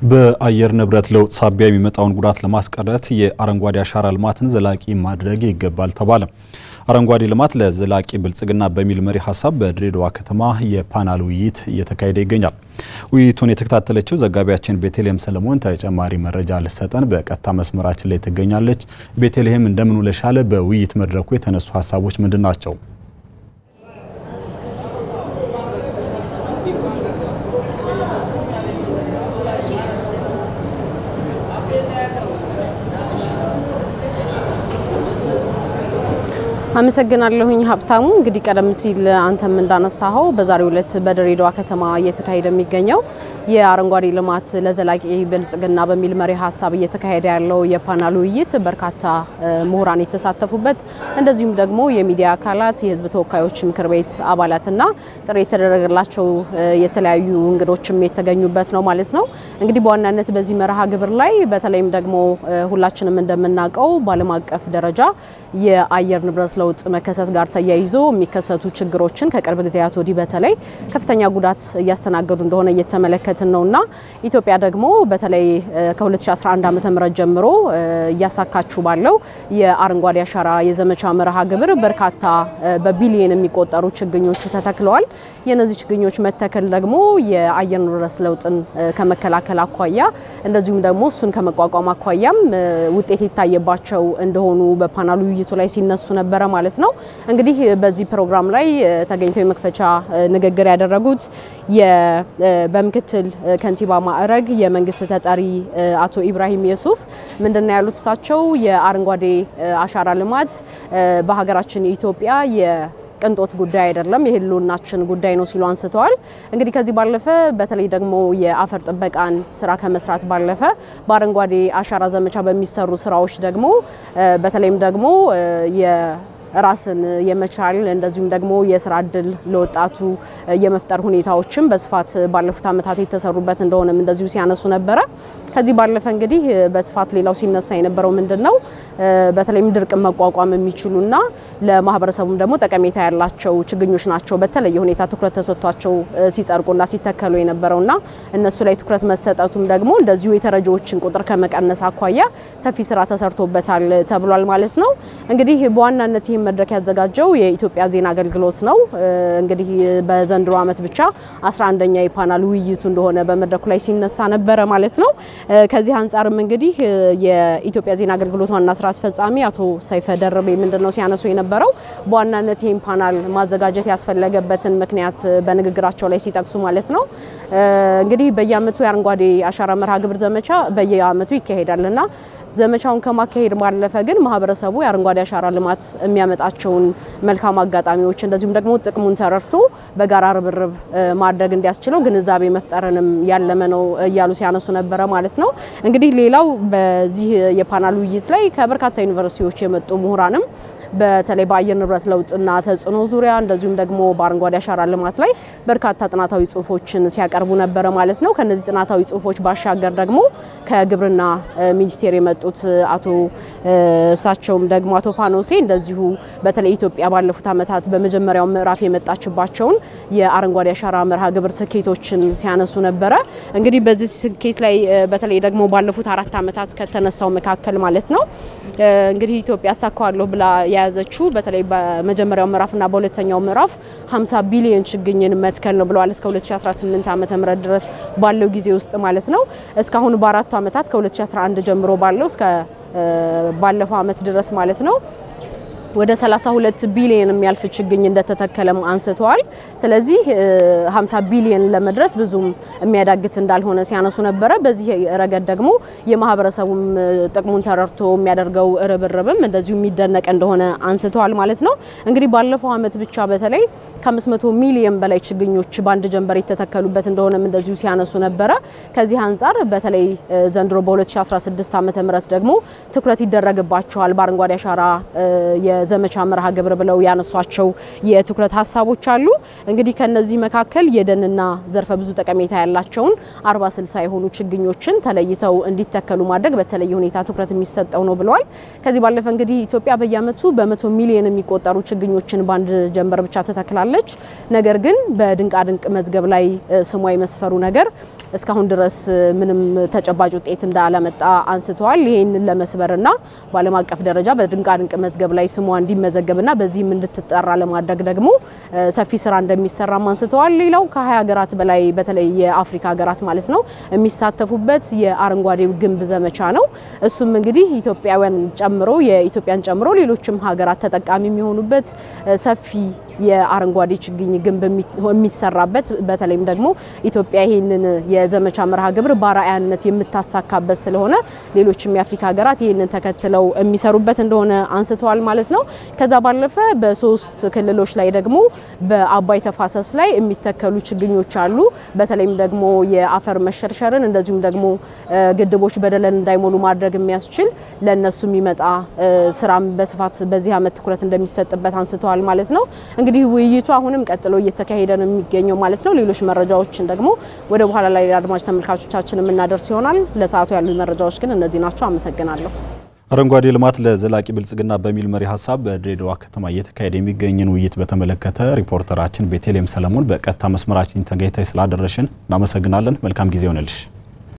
በአየር ንብረት ለውጥ ሳቢያ የሚመጣውን ጉዳት ለማስቀረት የአረንጓዴ አሻራ ልማትን ዘላቂ ማድረግ ይገባል ተባለ። አረንጓዴ ልማት ለዘላቂ ብልጽግና በሚል መሪ ሀሳብ በድሬዳዋ ከተማ የፓናል ውይይት እየተካሄደ ይገኛል። ውይይቱን የተከታተለችው ዘጋቢያችን ቤተልሔም ሰለሞን ተጨማሪ መረጃ ልሰጠን በቀጥታ መስመራችን ላይ ትገኛለች። ቤተልሔም እንደምን ውለሻል? በውይይት መድረኩ የተነሱ ሀሳቦች ምንድን ናቸው? አመሰግናለሁኝ ሀብታሙ። እንግዲህ ቀደም ሲል አንተም እንዳነሳኸው በዛሬው ዕለት በድሬዳዋ ከተማ እየተካሄደ የሚገኘው የአረንጓዴ ልማት ለዘላቂ ብልጽግና በሚል መሪ ሀሳብ እየተካሄደ ያለው የፓናል ውይይት በርካታ ምሁራን የተሳተፉበት እንደዚሁም ደግሞ የሚዲያ አካላት፣ የሕዝብ ተወካዮች ምክር ቤት አባላትና ጥሪ የተደረገላቸው የተለያዩ እንግዶችም የተገኙበት ነው ማለት ነው። እንግዲህ በዋናነት በዚህ መርሃ ግብር ላይ በተለይም ደግሞ ሁላችንም እንደምናውቀው በዓለም አቀፍ ደረጃ የአየር ንብረት ለውጥ መከሰት ጋር ተያይዞ የሚከሰቱ ችግሮችን ከቅርብ ጊዜያት ወዲህ በተለይ ከፍተኛ ጉዳት እያስተናገዱ እንደሆነ እየተመለከትን ነውና ኢትዮጵያ ደግሞ በተለይ ከ2011 ዓ.ም ጀምሮ እያሳካችሁ ባለው የአረንጓዴ አሻራ የዘመቻ መርሃ ግብር በርካታ በቢሊየን የሚቆጠሩ ችግኞች ተተክለዋል። የነዚህ ችግኞች መተከል ደግሞ የአየር ንብረት ለውጥን ከመከላከል አኳያ እንደዚሁም ደግሞ እሱን ከመቋቋም አኳያም ውጤት የታየባቸው እንደሆኑ በፓናሉ ውይይቱ ላይ ሲነሱ ነበረ ማለት ነው። እንግዲህ በዚህ ፕሮግራም ላይ ተገኝተው የመክፈቻ ንግግር ያደረጉት በምክትል ከንቲባ ማዕረግ የመንግስት ተጠሪ አቶ ኢብራሂም የሱፍ ምንድነው ያሉት? እሳቸው የአረንጓዴ አሻራ ልማት በሀገራችን ኢትዮጵያ ቅንጦት ጉዳይ አይደለም፣ የህልውናችን ጉዳይ ነው ሲሉ አንስተዋል። እንግዲህ ከዚህ ባለፈ በተለይ ደግሞ የአፈር ጥበቃን ስራ ከመስራት ባለፈ በአረንጓዴ አሻራ ዘመቻ በሚሰሩ ስራዎች ደግሞ በተለይም ደግሞ ራስን የመቻል እንደዚሁም ደግሞ የስራ እድል ለወጣቱ የመፍጠር ሁኔታዎችም በስፋት ባለፉት ዓመታት የተሰሩበት እንደሆነም እንደዚሁ ሲያነሱ ነበረ። ከዚህ ባለፈ እንግዲህ በስፋት ሌላው ሲነሳ የነበረው ምንድን ነው በተለይም ድርቅን መቋቋም የሚችሉና ለማህበረሰቡም ደግሞ ጠቀሜታ ያላቸው ችግኞች ናቸው በተለየ ሁኔታ ትኩረት ተሰጥቷቸው ሲጸድቁና ሲተከሉ የነበረውና እነሱ ላይ ትኩረት መሰጠቱም ደግሞ እንደዚሁ የተረጂዎችን ቁጥር ከመቀነስ አኳያ ሰፊ ስራ ተሰርቶበታል ተብሏል ማለት ነው። እንግዲህ በዋናነት ይህን መድረክ ያዘጋጀው የኢትዮጵያ ዜና አገልግሎት ነው። እንግዲህ በዘንድሮ ዓመት ብቻ 11ኛ የፓናል ውይይቱ እንደሆነ በመድረኩ ላይ ሲነሳ ነበረ ማለት ነው። ከዚህ አንጻርም እንግዲህ የኢትዮጵያ ዜና አገልግሎት ዋና ስራ አስፈጻሚ አቶ ሰይፈ ደርቤ ምንድን ነው ሲያነሱ የነበረው በዋናነት ይህን ፓናል ማዘጋጀት ያስፈለገበትን ምክንያት በንግግራቸው ላይ ሲጠቅሱ ማለት ነው እንግዲህ በየዓመቱ የአረንጓዴ አሻራ መርሃ ግብር ዘመቻ በየዓመቱ ይካሄዳልና ዘመቻውን ከማካሄድ ባለፈ ግን ማህበረሰቡ የአረንጓዴ አሻራ ልማት የሚያመጣቸውን መልካም አጋጣሚዎች እንደዚሁም ደግሞ ጥቅሙን ተረድቶ በጋራ ርብርብ ማድረግ እንዲያስችለው ግንዛቤ መፍጠርንም ያለመ ነው እያሉ ሲያነሱ ነበረ ማለት ነው። እንግዲህ ሌላው በዚህ የፓናል ውይይት ላይ ከበርካታ ዩኒቨርሲቲዎች የመጡ ምሁራንም በተለይ በአየር ንብረት ለውጥና ተጽዕኖ ዙሪያ እንደዚሁም ደግሞ በአረንጓዴ አሻራ ልማት ላይ በርካታ ጥናታዊ ጽሁፎችን ሲያቀርቡ ነበረ ማለት ነው። ከነዚህ ጥናታዊ ጽሁፎች ባሻገር ደግሞ ከግብርና ሚኒስቴር የመጡት አቶ እሳቸውም ደግሞ አቶ ፋኖሴ እንደዚሁ በተለይ ኢትዮጵያ ባለፉት ዓመታት በመጀመሪያው ምዕራፍ የመጣችባቸውን የአረንጓዴ አሻራ መርሃ ግብር ስኬቶችን ሲያነሱ ነበረ። እንግዲህ በዚህ ስኬት ላይ በተለይ ደግሞ ባለፉት አራት ዓመታት ከተነሳው መካከል ማለት ነው እንግዲህ ኢትዮጵያ አሳካዋለሁ ብላ የያዘችው በተለይ በመጀመሪያው ምዕራፍና በሁለተኛው ምዕራፍ 50 ቢሊዮን ችግኝን መትከል ነው ብለዋል። እስከ 2018 ዓመተ ምህረት ድረስ ባለው ጊዜ ውስጥ ማለት ነው። እስካሁን በአራቱ ዓመታት ከ2011 ጀምሮ ባለው እስከ ባለፈው ዓመት ድረስ ማለት ነው ወደ 32 ቢሊዮን የሚያልፍ ችግኝ እንደተተከለም አንስተዋል። ስለዚህ 50 ቢሊዮን ለመድረስ ብዙም የሚያዳግት እንዳልሆነ ሲያነሱ ነበረ። በዚህ ረገድ ደግሞ የማህበረሰቡም ጥቅሙን ተረድቶ የሚያደርገው ርብርብም እንደዚሁ የሚደነቅ እንደሆነ አንስተዋል ማለት ነው። እንግዲህ ባለፈው ዓመት ብቻ በተለይ ከ500 ሚሊዮን በላይ ችግኞች በአንድ ጀንበር የተተከሉበት እንደሆነም እንደዚሁ ሲያነሱ ነበረ። ከዚህ አንጻር በተለይ ዘንድሮ በ2016 ዓ ም ደግሞ ትኩረት ይደረግባቸዋል በአረንጓዴ አሻራ የዘመቻ መርሃ ግብር ብለው ያነሷቸው የትኩረት ሀሳቦች አሉ። እንግዲህ ከነዚህ መካከል የደንና ዘርፈ ብዙ ጠቀሜታ ያላቸውን አርባ ስልሳ የሆኑ ችግኞችን ተለይተው እንዲተከሉ ማድረግ በተለየ ሁኔታ ትኩረት የሚሰጠው ነው ብለዋል። ከዚህ ባለፈ እንግዲህ ኢትዮጵያ በየዓመቱ በመቶ ሚሊዮን የሚቆጠሩ ችግኞችን በአንድ ጀንበር ብቻ ትተክላለች። ነገር ግን በድንቃድንቅ መዝገብ ላይ ስሟ የመስፈሩ ነገር እስካሁን ድረስ ምንም ተጨባጭ ውጤት እንዳላመጣ አንስተዋል። ይህንን ለመስበርና በዓለም አቀፍ ደረጃ በድንቃድንቅ መዝገብ ላይ ስሟ እንዲመዘገብና በዚህም እንድትጠራ ለማድረግ ደግሞ ሰፊ ስራ እንደሚሰራም አንስተዋል። ሌላው ከ20 ሀገራት በላይ በተለይ የአፍሪካ ሀገራት ማለት ነው የሚሳተፉበት የአረንጓዴው ግንብ ዘመቻ ነው። እሱም እንግዲህ ኢትዮጵያውያን ጨምሮ የኢትዮጵያን ጨምሮ ሌሎችም ሀገራት ተጠቃሚ የሚሆኑበት ሰፊ የአረንጓዴ ችግኝ ግንብ የሚሰራበት በተለይም ደግሞ ኢትዮጵያ ይህንን የዘመቻ መርሃ ግብር በአርአያነት የምታሳካበት ስለሆነ ሌሎችም የአፍሪካ ሀገራት ይህንን ተከትለው የሚሰሩበት እንደሆነ አንስተዋል ማለት ነው። ከዛ ባለፈ በሶስት ክልሎች ላይ ደግሞ በአባይ ተፋሰስ ላይ የሚተከሉ ችግኞች አሉ። በተለይም ደግሞ የአፈር መሸርሸርን እንደዚሁም ደግሞ ግድቦች በደለል እንዳይሞሉ ማድረግ የሚያስችል ለእነሱ የሚመጣ ስራም በስፋት በዚህ ዓመት ትኩረት እንደሚሰጥበት አንስተዋል ማለት ነው። እንግዲህ ውይይቱ አሁንም ቀጥሎ እየተካሄደ ነው የሚገኘው ማለት ነው። ሌሎች መረጃዎችን ደግሞ ወደ በኋላ ላይ አድማጭ ተመልካቾቻችን የምናደርስ ይሆናል። ለሰዓቱ ያሉ መረጃዎች ግን እነዚህ ናቸው። አመሰግናለሁ። አረንጓዴ ልማት ለዘላቂ ብልጽግና በሚል መሪ ሀሳብ በድሬዳዋ ከተማ እየተካሄደ የሚገኝን ውይይት በተመለከተ ሪፖርተራችን ቤተልሔም ሰለሞን በቀጥታ መስመራችን ተገኝተሽ ስላደረሽን እናመሰግናለን። መልካም ጊዜ ሆነልሽ።